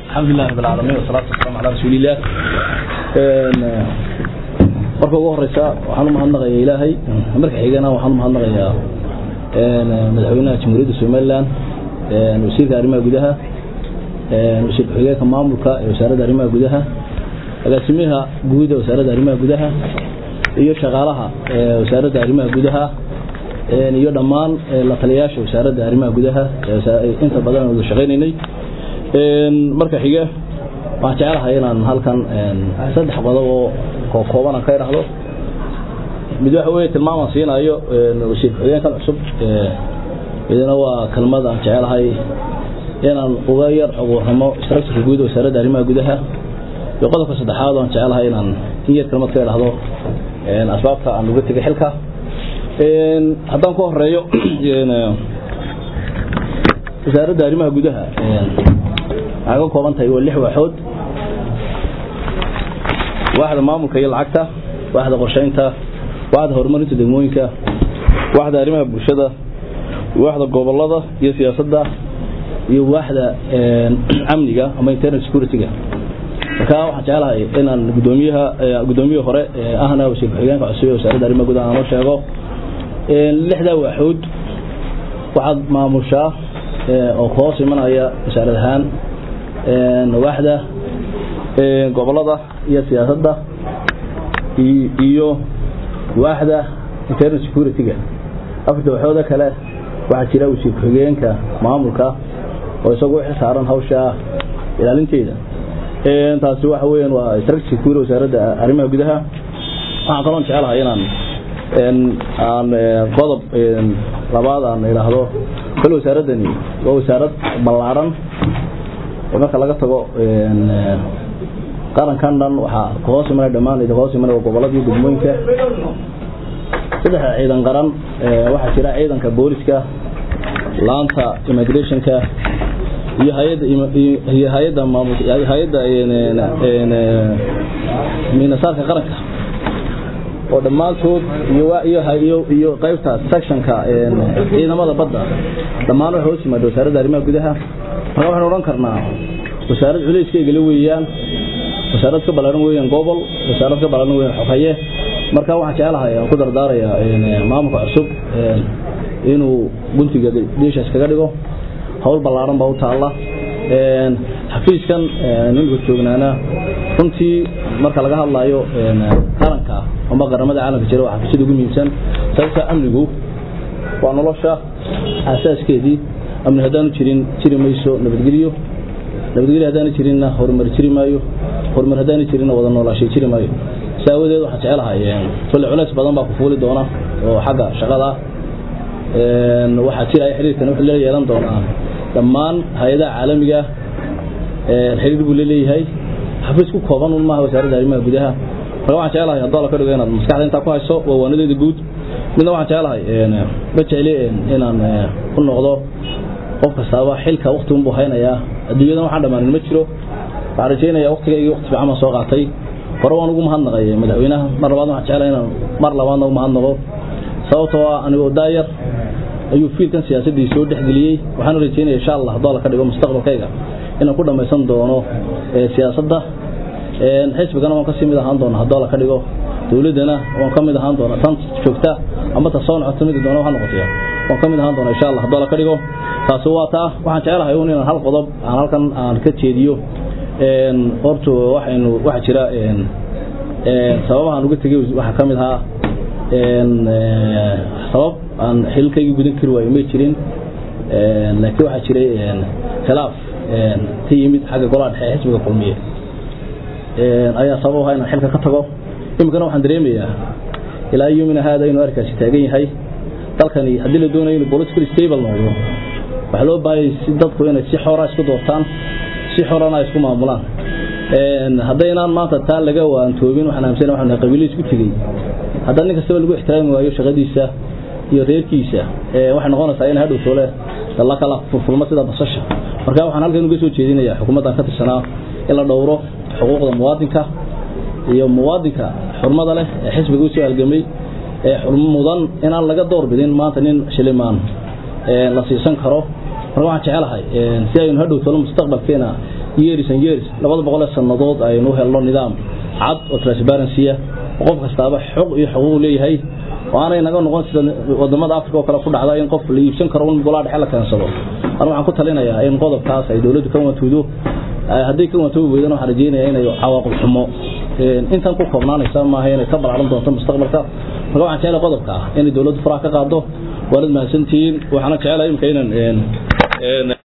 الحمد لله رب العالمين والصلاة والسلام على رسول الله marka ugu horeysa waxaan u mahadnaqayaa ilaahay marka xigana waxaan u mahadnaqayaa madaxweynaha jamhuuriyadda somaliland wasiirka arrimaha gudaha wasiir ku-xigeenka maamulka ee wasaaradda arrimaha gudaha agaasimaha guud ee wasaaradda arrimaha gudaha iyo shaqaalaha wasaaradda arrimaha gudaha iyo dhammaan la taliyayaasha wasaaradda arrimaha gudaha inta badan aan wada shaqaynaynay marka xiga waxaan jecelahay inaan halkan saddex qodob oo kooban aan ka idhaahdo mid waxa weeye tilmaamaan siinayo wasiir ku-xigeenkan cusub midna waa kelmad aan jecelahay inaan uga yar abuurnimo structureka guud wasaaradda arrimaha gudaha iyo qodobka saddexaad oo aan jecelahay inaan in yar kelmad ka idhaahdo asbaabta aan uga tegay xilka haddaan ku horeeyo wasaaradda arrimaha gudaha waxay ka kooban tahay waa lix waaxood waaxda maamulka iyo lacagta waaxda qorsheynta waaxda horumarinta degmooyinka waaxda arrimaha bulshada waaxda gobolada iyo siyaasadda iyo waaxda amniga ama internal security-ga marka waxaan jecelahay inaan gudoomiyaha gudoomiyihii hore ahna wasiir ku-xigeenka cusub ee wasaaradda arrimaha gudaha aan u sheego lixdaa waaxood waxaad maamushaa oo ku hoos imanaya wasaarad ahaan waaxda gobolada iyo siyaasadda iyo waaxda internal security-ga afarta waxooda kale waxaa jira wasiir ku-xigeenka maamulka oo isagu u xilsaaran hawsha ilaalinteeda taasi waxa weeyaan waa structure security wasaaradda arrimaha gudaha waxaan kaloon jecelahay inaan aan qodob labaad aan idhaahdo kol wasaaraddani waa wasaarad ballaaran marka laga tago qarankan dhan waxaa ka hoos imanaya dhammaan idin hoos imanaya gobolladii degmooyinka saddexda ciidan qaran waxaa jira ciidanka booliska laanta immigrationka iyo hayadda iyo hayadda maamul hayadda minasaarka qaranka oo dhammaantood iyo iyo iyo qaybta sectionka ciidamada badda dhammaan waxay hoos yimaada wasaaradda arrimaha gudaha marka waxaan odhan karnaa wasaarad culayskeyga weeyaan wasaarad ka ballaaran weeyaan gobol wasaarad ka ballaaran weeyaan xoghaye marka waxaan jecelahay aan ku dardaarayaa maamulka cusub inuu guntiga dhiishaas kaga dhigo hawl ballaaran baa u taalla xafiiskan ninka joognaana runtii marka laga hadlayo qaranka ama qaramada caalamka jira waa xafiisyada ugu muhiimsan sababta amnigu waa nolosha aasaaskeedii amni haddaanu jirin jiri mayso nabadgelyo nabadgelyo haddaanu jirinna horumar jiri maayo horumar haddaanu jirinna wada noolaashay jiri maayo si aawadeed waxaan jecelahay kolle culays badan baa ku fuuli doona oo xagga shaqada waxaa jiraya xiriirkan wuxuu la yeelan doonaa dhammaan hay-adaha caalamiga xiriir buu leeyahay xafiis ku kooban un maaha wasaaradda arrimaha gudaha marka waxaan jecelahay haddoo la ka dhigo inaad maskaxda intaa ku hayso waa waanadeeda guud midna waxaan jecelahay ma jecli inaan ku noqdo qof kastaaba xilka wakti unbuu haynayaa adduunyadan waxaan dhammaanin ma jiro waxaan rajaynayaa waktigaygii wakti fiican baan soo qaatay hore waan ugu mahadnaqay madaxweynaha mar labaad waxaan jeclahay inaan mar labaadna u mahadnaqo sababtoo ah anigoo daayar ayuu fiilkan siyaasaddii soo dhexgeliyey waxaan rajaynaya insha allah haddoo la ka dhigo mustaqbalkayga inaan ku dhammaysan doono siyaasadda xisbigana waan kasii mid ahaan doona haddoo la ka dhigo dowladdana waan ka mid ahaan doona tan joogta ama ta soo nocoto midi doona waxa noqotaya waan ka mid ahaan doona insha allah haddoo la ka dhigo taasi waa taa waxaan jecelahay un inaan hal qodob aan halkan aan ka jeediyo horta waxaynu waxaa jira sababahaan uga tegey waxaa ka mid ahaa sabab aan xilkaygii gudan kari waayo may jirin laakiin waxaa jiray khilaaf ka yimid xagga golaha dhexe ee xisbiga kulmiye ayaa sabab ahaa inaan xilka ka tago iminkana waxaan dareemayaa ilaa yomina haada inuu arkaasi taagan yahay dalkani haddii la doonayo inuu political stable noqdo waxaa loo baahayay si dadku inay si xora isku doortaan si xorana ay isku maamulaan haddaynaan maanta taa laga waantoobin waxaan aaminsana waxaan nahay qabiilo isku tegey haddana nin kastaba lagu ixtiraami waayo shaqadiisa iyo reerkiisa waxay noqonaysaa in hadhow toole la kala furfulmo sida basasha marka waxaan halkan uga soo jeedinayaa xukuumaddan ka tirsanaa in la dhowro xuquuqda muwaadinka iyo muwaadinka xurmada leh ee xisbiga usoo halgamay ee mudan inaan laga door bidin maanta nin shilimaan la siisan karo marka waxaan jecelahay si aynu hadhow tolo mustaqbalkeena years and years labada boqol ee sannadood aynu helno nidaam cad oo transparency ah qof kastaaba xog iyo xuquuq leeyahay waanay naga noqon sida wadamada africa oo kale ku dhacda in qof la iibsan karo in golaa dhexe la keensado anu waxaan ku talinayaa in qodobkaas ay dowladdu ka wantoodo hadday ka wantoobi weydana waxaan rajeynayaa inay cawaaqib xumo intan ku koobnaanaysa maaha inay ka balaaran doonto mustaqbalka marka waxaan jecelahay qodobka ah inay dowladdu faraha ka qaado waanad mahadsantihiin waxaana jecelahay imika inaan